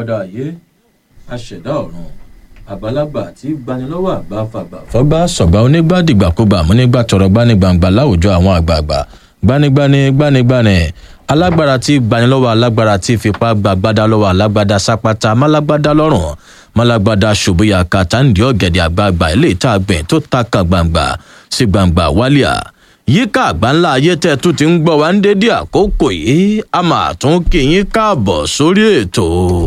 akọ́dá ayé aṣẹ̀dá ọ̀run àgbàlagbà tí gbanilọ́wọ́ àgbà fàgbà. fọgbà sọgbà onígbàdìgbàkúgbà múnígbà tọrọ gbanigbàǹgbà láwùjọ àwọn àgbààgbà gbanigbani gbanigbani alágbára tí gbanilọ́wọ́ alágbára tí fipá gbàgbádá lọ́wọ́ alágbádá sápátá málágbádá lọ́rùn málágbádá ṣùbúyà kàtàǹdì ọ̀gẹ̀dẹ̀ àgbààgbà ilé ìta àgbẹ̀ tó ta kan gbàǹgbà sí gbàǹgbà wálíà yíká àgbáńlá ayé tẹ́ tún ti ń gbọ́ wá ń dédé àkókò yìí a máa tún kí yín káàbọ̀ sórí ètò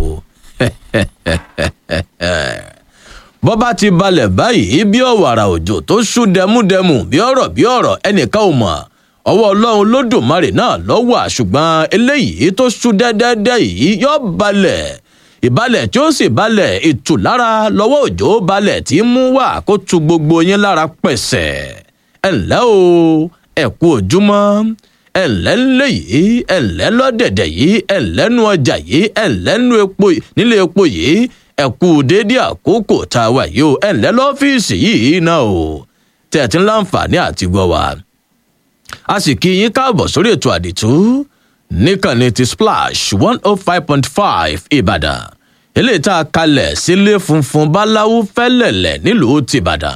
bọ́ bá ti balẹ̀ báyìí bí ọ̀wàrà òjò tó ṣú dẹmúdẹmù bí ọ̀rọ̀ bí ọ̀rọ̀ ẹnìkan ò mọ̀ ọwọ́ ọlọ́run lódùmarè náà lọ́wọ́ ṣùgbọ́n eléyìí tó ṣú dẹ́dẹ́dẹ́ yìí yọ balẹ̀ ìbalẹ̀ tí ó sì balẹ̀ ìtùlára lọ́wọ́ òjò balẹ̀ tí ń mú wá kó tu gbogbo yín lára pẹ̀sẹ̀ ẹ̀ǹlẹ́ o ẹ̀kú ojúmọ́ ẹ̀ǹlẹ́ ńlẹ̀ yìí ẹ̀ǹlẹ́ lọ́dẹ̀dẹ̀ yìí ẹ̀ǹlẹ́ nu ọjà yìí ẹ̀ǹlẹ́ nu epo nílé epo yìí ẹ̀kú déédé àkókò tá a wà yìí o ẹ̀ǹlẹ́ lọ́fíìsì yìí náà o tẹ̀ tí ń láǹfààní àti gbọ́ wa. a sì kí yín káàbọ̀ sórí ètò àdìtú níkànnì ti splash one oh five point five ìbàdàn eléyìí tá a kalẹ̀ sílé funfun báláwú fẹ́lẹ̀lẹ̀ nílùú tìbàdàn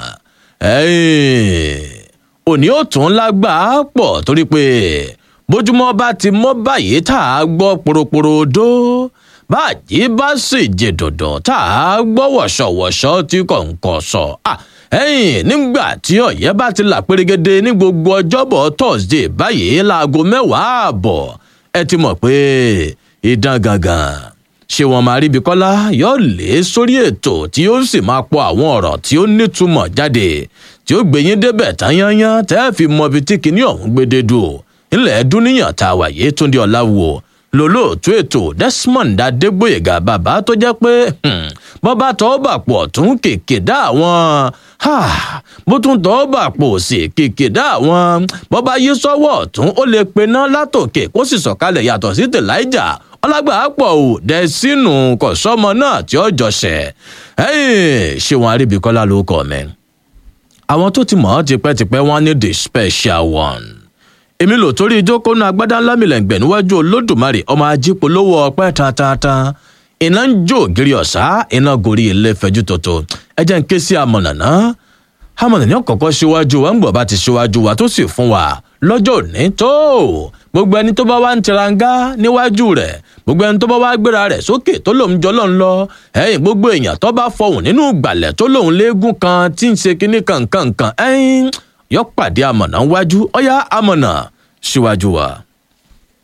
òní ò tún lágbàá pọ̀ torí pé bójúmọ́ bá ti mọ́ báyìí tá a gbọ́ poroporo dó báàjí bá sì jẹ dọ̀dọ̀ tá a gbọ́ wọ̀ṣọ̀wọ̀ṣọ̀ tí kò ń kọ̀ sọ. ẹ̀yìn nígbà tí ọ̀yẹ́ bá ti là pérégede ní gbogbo ọjọ́bọ̀ thursday báyìí láago mẹ́wàá ààbọ̀ ẹ ti mọ̀ pé ìdán gangan ṣé wọn máa ríbi kọ́lá yóò lé sórí ètò tí ó sì máa pọ àwọn ọ̀rọ̀ tí ó nítumọ̀ jáde tí ó gbé yín débẹ̀ tán yányán tẹ́ ẹ fi mọ ibi tí kinní ọ̀hún gbédè dùn ilẹ̀ dúníyàn tá a wà yé túndé ọ̀làwò lólóòtú ètò desmond adégbòyègà bàbá tó jẹ́ pé bọ́bá tọ́ bà pọ̀ tún kèké dá àwọn bó tún tọ́ bà pọ̀ sí kèké dá àwọn bọ́bá yí sọ́wọ́ ọ̀tún ó lè pená látòkè kó sì sọ̀kalẹ̀ yàtọ̀ sí tèláìjà ọlágbàá pọ̀ ò dẹ̀ sínú kọ̀sọ́mọ náà tí ó jọṣẹ̀ ṣé wọn aríbikọ́lá ló kọ́ mi. àwọn tó ti mọ̀ ọ́ tipẹ́tipẹ́ wọ́n ní the special one. èmi lò torí ìjókòó náà agbádá ńlá mi lẹ́ǹgbẹ̀ níwájú olódùmarè ọmọ ajípolówó ọpẹ́ tantan iná ń jó ògiri ọ̀sá iná gorí ilé fẹjú tòótọ́ ẹ jẹ́ ń ké sí amọ̀nà náà amọ̀nà ní ọ̀kọ̀ọ̀kan síwájú wa ń gbọ̀ bá ti síwájú wa tó sì fún wa lọ́jọ́ òní tó gbogbo ẹni tó bá wá ń tiranga níwájú rẹ̀ gbogbo ẹni tó bá wá gbéra rẹ̀ sókè tó lòun jọ lọ́n lọ ẹ̀yìn gbogbo èèyàn tó bá fọhùn nínú ìgbàlẹ̀ tó lòun léegun kan tí ń ṣe kinní kankankan ẹ̀yìn yọ pàdé amọ̀nà wájú ọ̀yá amọ̀nà síwájú wa.